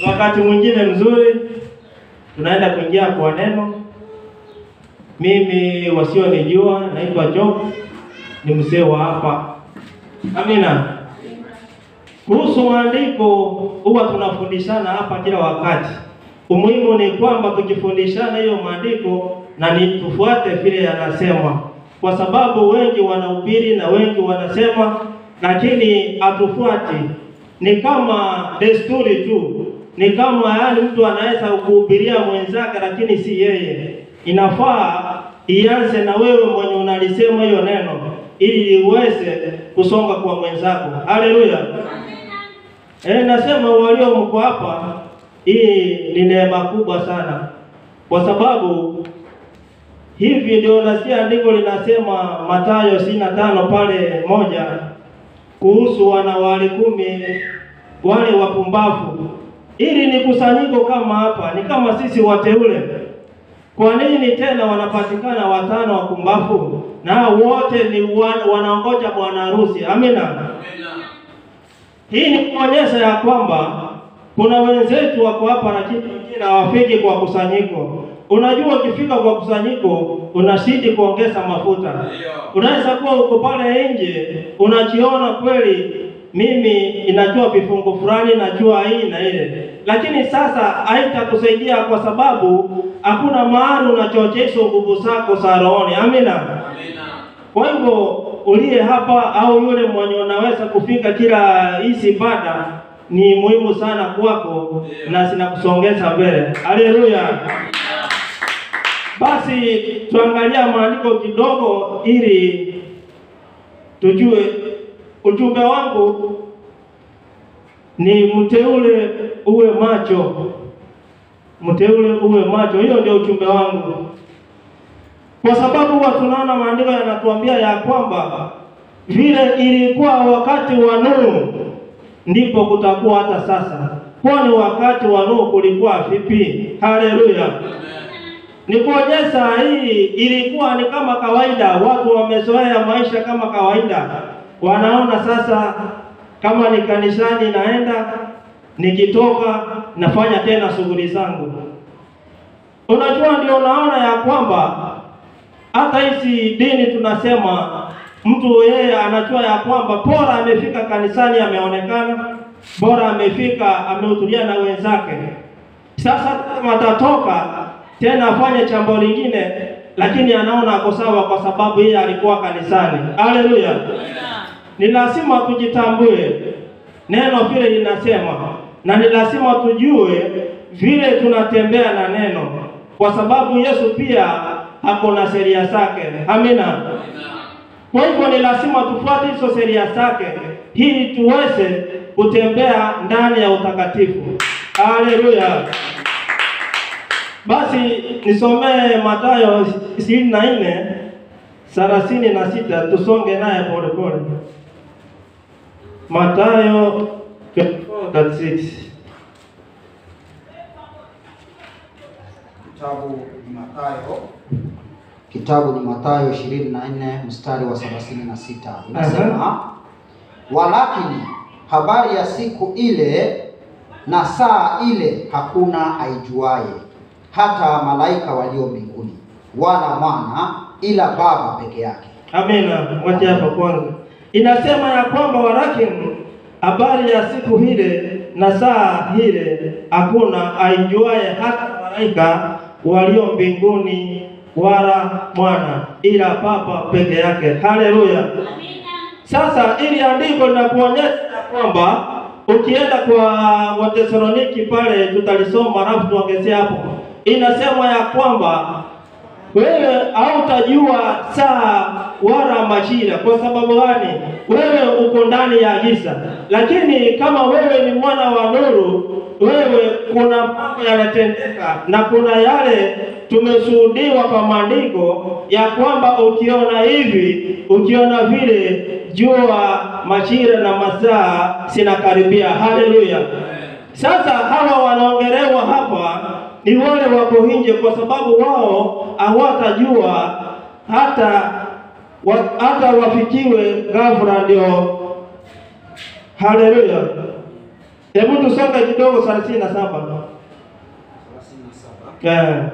wakati mwingine mzuri tunaenda kuingia kwa neno. Mimi wasionijua, naitwa Job, ni mzee wa hapa. Amina. Kuhusu maandiko huwa tunafundishana hapa kila wakati. Umuhimu ni kwamba tukifundishana hiyo maandiko na ni tufuate vile yanasema, kwa sababu wengi wanahubiri na wengi wanasema, lakini hatufuati. Ni kama desturi tu, ni kama yaani mtu anaweza kuhubiria mwenzake, lakini si yeye. Inafaa ianze na wewe mwenye unalisema hiyo neno, ili liweze kusonga kwa mwenzako. Haleluya! Eh, nasema walio mko hapa, hii ni neema kubwa sana, kwa sababu hivi ndio nasikia andiko linasema Mathayo ishirini na tano pale moja kuhusu wanawali kumi wale wapumbavu. Ili ni kusanyiko kama hapa, ni kama sisi wateule. Kwa nini tena wanapatikana watano wapumbavu na wote ni wan, wanaongoja bwana harusi? Amina. Hii ni kuonyesha ya kwamba kuna wenzetu wako hapa na kitu kingine hawafiki kwa kusanyiko. Unajua, ukifika kwa kusanyiko unazidi kuongeza mafuta. Unaweza kuwa uko pale nje unajiona kweli, mimi inajua vifungu fulani, najua hii na ile, lakini sasa haitakusaidia kwa sababu hakuna mahali unachochesha nguvu zako za rohoni. Amina. Kwa hivyo uliye hapa au yule mwenye unaweza kufika kila hizi ibada ni muhimu sana kwako na zinakusongeza mbele. Haleluya! Basi tuangalia maandiko kidogo ili tujue ujumbe wangu ni mteule uwe macho, mteule uwe macho. Hiyo ndio ujumbe wangu kwa sababu huwa tunaona maandiko yanatuambia ya kwamba vile ilikuwa wakati wa Nuhu ndipo kutakuwa hata sasa. Kwani wakati wa Nuhu kulikuwa vipi? Haleluya! Ni kuonyesha hii ilikuwa ni kama kawaida, watu wamezoea maisha kama kawaida, wanaona sasa kama ni kanisani naenda, nikitoka nafanya tena shughuli zangu. Unajua, ndio unaona ya kwamba hata hizi dini tunasema mtu yeye anajua ya kwamba bora amefika kanisani ameonekana, bora amefika amehudhuria na wenzake. Sasa kama atatoka tena afanye jambo lingine, lakini anaona ako sawa kwa sababu yeye alikuwa kanisani. Haleluya! Ni lazima tujitambue neno vile linasema, na ni lazima tujue vile tunatembea na neno, kwa sababu Yesu pia ako na sheria zake. Amina. Kwa hivyo ni lazima tufuate hizo sheria zake ili tuweze kutembea ndani ya utakatifu. Haleluya. Basi nisomee Mathayo ishirini na nne thelathini na sita tusonge naye polepole. Mathayo 24:36. Kitabu ni Mathayo, kitabu ni Mathayo 24 mstari wa 36 inasema, walakini habari ya siku ile na saa ile hakuna aijuaye, hata malaika walio mbinguni, wala mwana, ila Baba peke yake. Amina. Wacha hapa kwanza, inasema ya kwamba walakini habari ya siku ile na saa ile hakuna aijuaye, hata malaika walio mbinguni wala mwana, ila Baba peke yake. Haleluya. Sasa ili andiko linakuonyesha ya kwamba ukienda kwa Watesaloniki pale tutalisoma, alafu tuongezea hapo, inasema ya kwamba wewe hautajua saa wala majira. Kwa sababu gani? Wewe uko ndani ya giza, lakini kama wewe ni mwana wa nuru, wewe kuna mambo yanatendeka na kuna yale tumeshuhudiwa kwa maandiko ya kwamba ukiona hivi, ukiona vile, jua majira na masaa zinakaribia. Haleluya! Sasa hawa wanaongelewa hapa ni wale wako nje, kwa sababu wao hawatajua hata wa, hata wafikiwe ghafla. Ndio, haleluya! Hebu tusonge kidogo thelathini na saba. 37 Eh,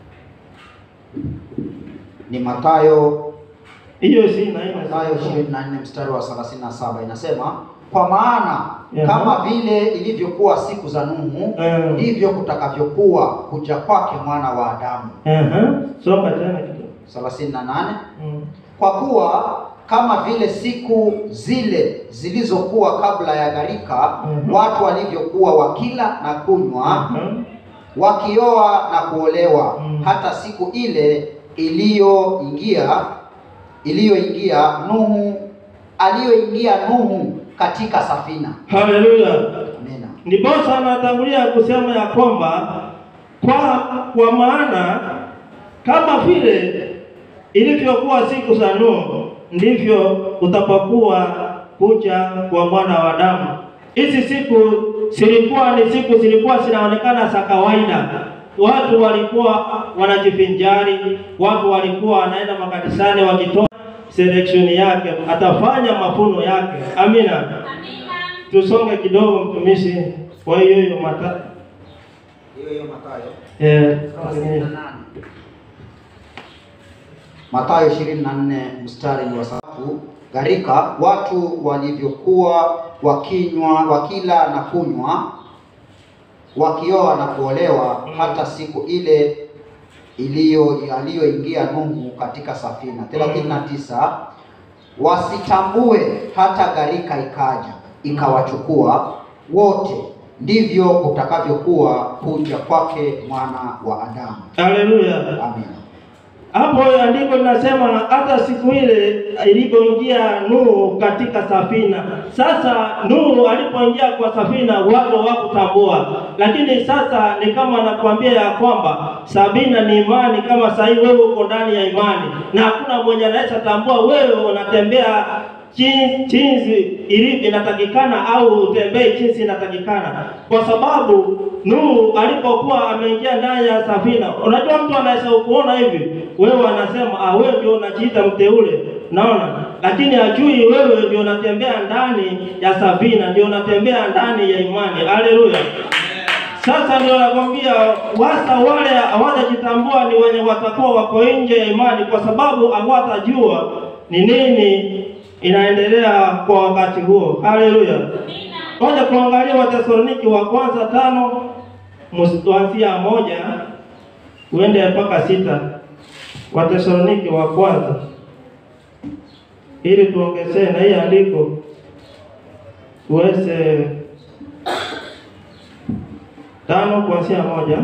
ni Mathayo hiyo si na Mathayo 24 mstari wa 37 inasema, kwa maana Aha. kama vile ilivyokuwa siku za Nuhu Eh. ndivyo kutakavyokuwa kuja kwake mwana wa Adamu. Aha, soma tena kidogo. 38 Mm. kwa kuwa kama vile siku zile zilizokuwa kabla ya gharika, Mhm. watu walivyokuwa wakila na kunywa, Aha. wakioa na kuolewa, Mm. hata siku ile iliyoingia iliyoingia Nuhu aliyoingia Nuhu katika safina. Haleluya. Amina. Ndiposa anatangulia kusema ya kwamba kwa kwa maana kama vile ilivyokuwa siku za Nuhu ndivyo utapokuwa kuja kwa mwana wa Adamu. Hizi siku zilikuwa ni siku zilikuwa zinaonekana za kawaida. Watu walikuwa wanajivinjari, watu walikuwa wanaenda makanisani wakitoa selection yake, atafanya mafuno yake. Amina. Tusonge kidogo mtumishi. Kwa hiyo hiyo mata Hiyo hiyo Mathayo eh, 38. Mathayo 24 mstari wa tatu. Gharika watu walivyokuwa wakinywa wakila na kunywa wakioa na kuolewa hata siku ile iliyo aliyoingia Nuhu katika safina. 39 wasitambue hata gharika ikaja ikawachukua wote, ndivyo kutakavyokuwa kuja kwake mwana wa Adamu. haleluya. Amina. Hapo andiko linasema hata siku ile ilipoingia Nuhu katika safina. Sasa Nuhu alipoingia kwa safina watu hawakutambua, lakini sasa ni kama anakuambia ya kwamba sabina ni imani. Kama sasa hivi wewe uko ndani ya imani na hakuna mwenye anaweza tambua wewe unatembea chi- jinsi ilivyo inatakikana au utembee jinsi inatakikana, kwa sababu Nuhu alipokuwa ameingia ndani ya safina, unajua mtu anaweza kuona hivi, wewe anasema ah, wewe ndio unajiita mteule, naona, lakini hajui wewe ndio unatembea ndani ya safina, ndio unatembea ndani ya imani. Haleluya! Sasa ndio nakwambia wasa wale hawajajitambua ni wenye watakuwa wako nje ya imani, kwa sababu hawatajua ni nini inaendelea kwa wakati huo. Haleluya! Ngoja kuangalia Wathesaloniki wa kwanza tano mus- kuanzia moja uende mpaka sita. Wathesaloniki wa kwanza, ili tuongezee na hii andiko tuweze tano kuanzia moja.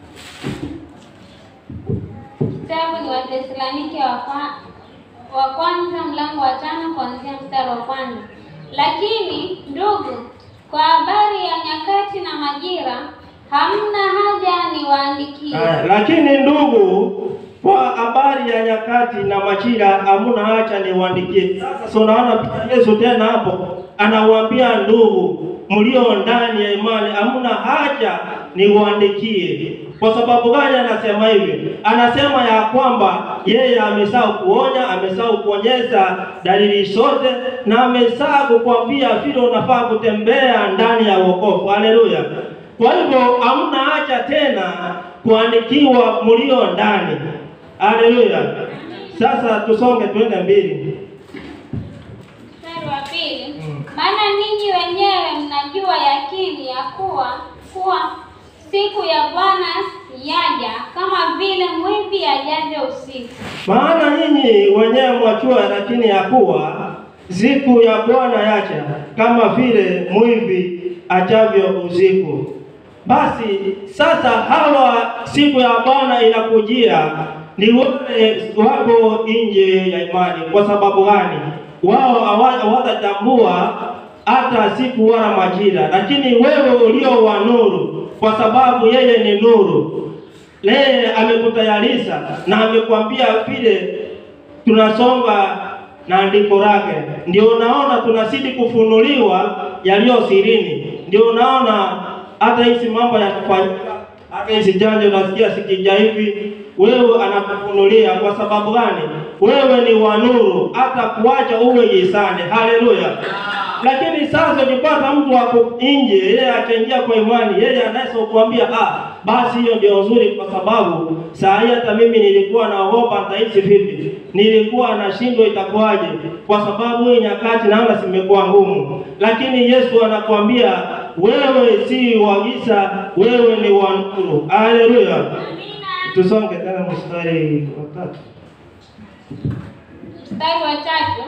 Kitabu ni Wathesalonike wa kwa- wa kwanza mlango wa tano kuanzia mstari wa kwanza. Lakini ndugu, kwa habari ya nyakati na majira hamna haja niwaandikie. Haya, lakini ndugu, kwa habari ya nyakati na majira hamuna haja niwaandikie. Sasa so unaona pia Yesu tena hapo anawaambia ndugu mlio ndani ya imani, hamuna haja niwaandikie. Kwa sababu gani anasema hivi? Anasema ya kwamba yeye amesahau kuonya, amesahau kuonyesha dalili zote, na amesahau kukwambia vile unafaa kutembea ndani ya wokovu. Haleluya! Kwa hivyo hamna haja tena kuandikiwa mlio ndani. Haleluya! Sasa tusonge twende mbili. Mstari wa pili. Mm. Maana ninyi wenyewe mnajua yakini ya kuwa kuwa siku ya Bwana yaja kama vile mwivi ajavyo usiku. Maana nyinyi wenyewe mwajua, lakini ya kuwa siku ya Bwana yaja kama vile mwivi ajavyo usiku. Basi sasa hawa siku ya Bwana inakujia ni wale wako nje ya imani. Kwa sababu gani? Wao hawa- hawatatambua hata siku wala majira, lakini wewe ulio wa nuru, kwa sababu yeye ni nuru, yeye amekutayarisha na amekwambia vile tunasonga na andiko lake, ndio unaona tunazidi kufunuliwa yaliyo sirini, ndio unaona hata hizi mambo yanafanyika, hata hizi janja unasikia sikija hivi, wewe anakufunulia. Kwa sababu gani? Wewe ni wa nuru, hata kuacha uwe gizani. Haleluya! Lakini sasa ukipata mtu ako nje, yeye akaingia kwa imani, yeye anaweza kukuambia ah, basi hiyo ndio nzuri, kwa sababu saa hii hata mimi nilikuwa naogopa nitaishi vipi, nilikuwa nashindwa itakuwaje, kwa sababu hii nyakati naona zimekuwa ngumu. Lakini Yesu anakuambia wewe si wa giza, wewe ni wa nuru. Haleluya! Tusonge tena mstari wa tatu. Mstari wa tatu,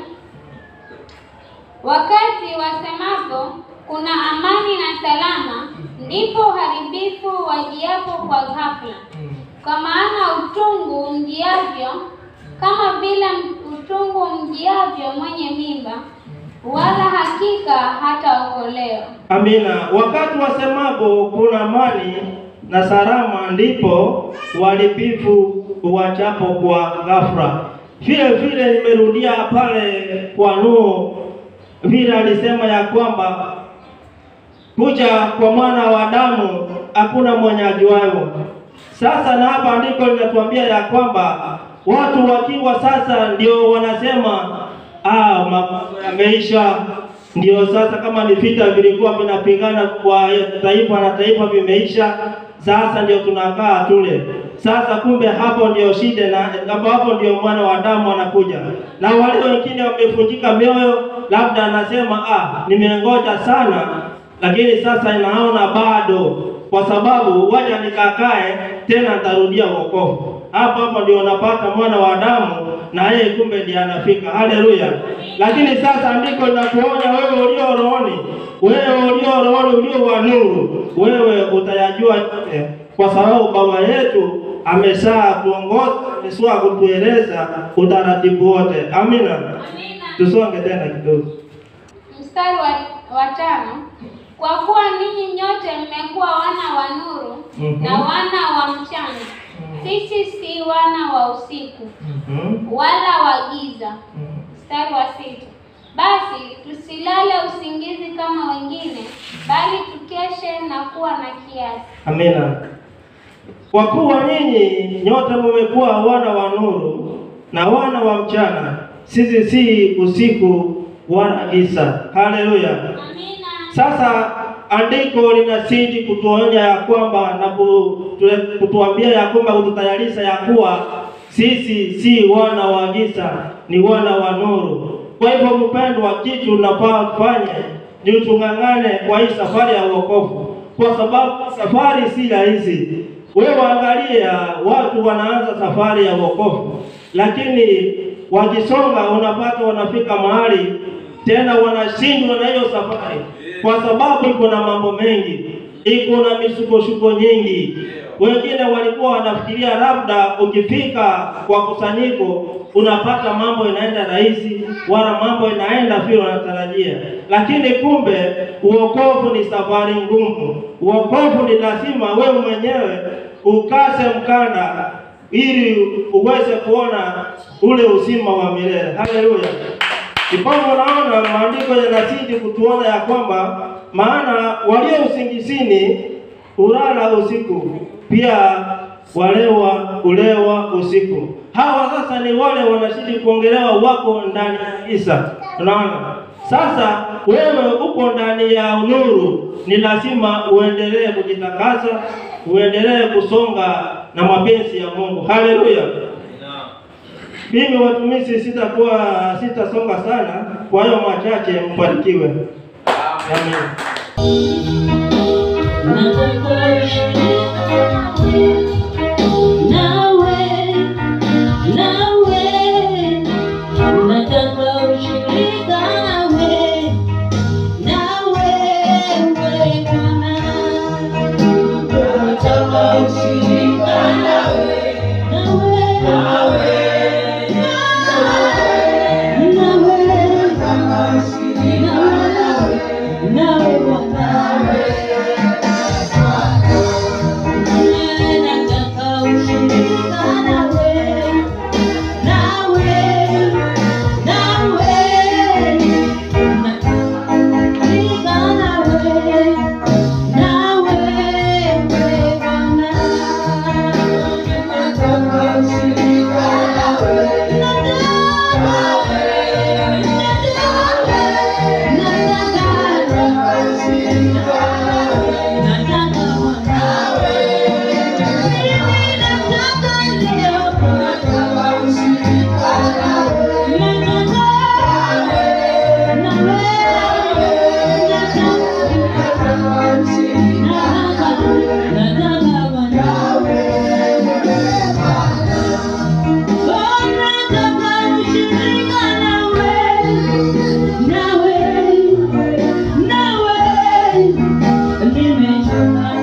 wakati wasemapo kuna amani na salama, ndipo uharibifu wajiapo kwa ghafla. Kwa maana utungu mjiavyo kama vile utungu mjiavyo mwenye mimba, wala hakika hataokolewa. Amina. Wakati wasemapo kuna amani na salama, ndipo uharibifu uwachapo kwa ghafla. Vile vile nimerudia pale kwa Nuhu, vile alisema ya kwamba kuja kwa mwana wa Adamu hakuna mwenye ajuayo. Sasa na hapa andiko linatuambia ya kwamba watu wakiwa sasa ndio wanasema ah, mambo yameisha. Ndio sasa kama ni vita vilikuwa vinapigana kwa taifa na taifa vimeisha, sasa ndio tunakaa tule. Sasa kumbe hapo ndio shida, na hapo hapo ndio mwana wa Adamu anakuja, na wale wengine wamevunjika mioyo, labda anasema ah, nimengoja sana lakini sasa naona bado, kwa sababu waja nikakae tena, nitarudia wokovu. Hapo hapo ndio unapata mwana wa Adamu na yeye kumbe ndiye anafika. Haleluya! Lakini sasa andiko linakuonya wewe ulio rohoni, wewe ulio rohoni, ulio wa nuru, wewe utayajua yote, kwa sababu baba yetu amesha tuongoza, amesha kutueleza utaratibu wote. Amina. Amina. Tusonge tena kidogo. Mstari wa, wa tano, kwa kuwa ninyi nyote mmekuwa wana wa nuru Mhm. na wana wa mchana, sisi si wana wa usiku Mhm. wala wa giza. Mhm. Mstari wa sita, basi tusilale usingizi kama wengine, bali tukeshe na kuwa na kiasi. Amina. Kwa kuwa nyinyi nyote mmekuwa wana wa nuru na wana wa mchana, sisi si usiku wala giza. Haleluya. Amina. Sasa andiko linazidi kutuonya ya kwamba na kutu- kutuambia ya kwamba kututayarisha ya kuwa sisi si wana wa giza, ni wana wa nuru. Kwa hivyo, mpendwa, kitu tunafaa kufanya ni tung'ang'ane kwa hii safari ya wokovu, kwa sababu safari si rahisi. Wewe angalia, watu wanaanza safari ya wokovu, lakini wakisonga, unapata wanafika mahali tena wanashindwa na hiyo safari, kwa sababu iko na mambo mengi, iko na misukosuko nyingi. Wengine walikuwa wanafikiria labda ukifika kwa kusanyiko unapata mambo inaenda rahisi, wala mambo inaenda vile wanatarajia, lakini kumbe uokovu ni safari ngumu. Uokovu ni lazima wewe mwenyewe ukase mkanda ili uweze kuona ule uzima wa milele. Haleluya! Ndipo unaona maandiko yanazidi kutuona ya kwamba maana walio usingizini hulala usiku, pia walewa ulewa usiku. Hawa sasa ni wale wanazidi kuongelewa, wako ndani ya giza. Unaona, sasa wewe uko ndani ya nuru, ni lazima uendelee kujitakasa, uendelee kusonga na mapenzi ya Mungu. Haleluya! Mimi watumishi sitakuwa sitasonga sana, kwa hiyo machache mbarikiwe. Amen. Nawe, nawe, nataka ushirika nawe, nawe, we Bwana. Nataka ushirika nawe, nawe, nawe, nawe, nataka ushirika nawe, nawe Bwana. Bwana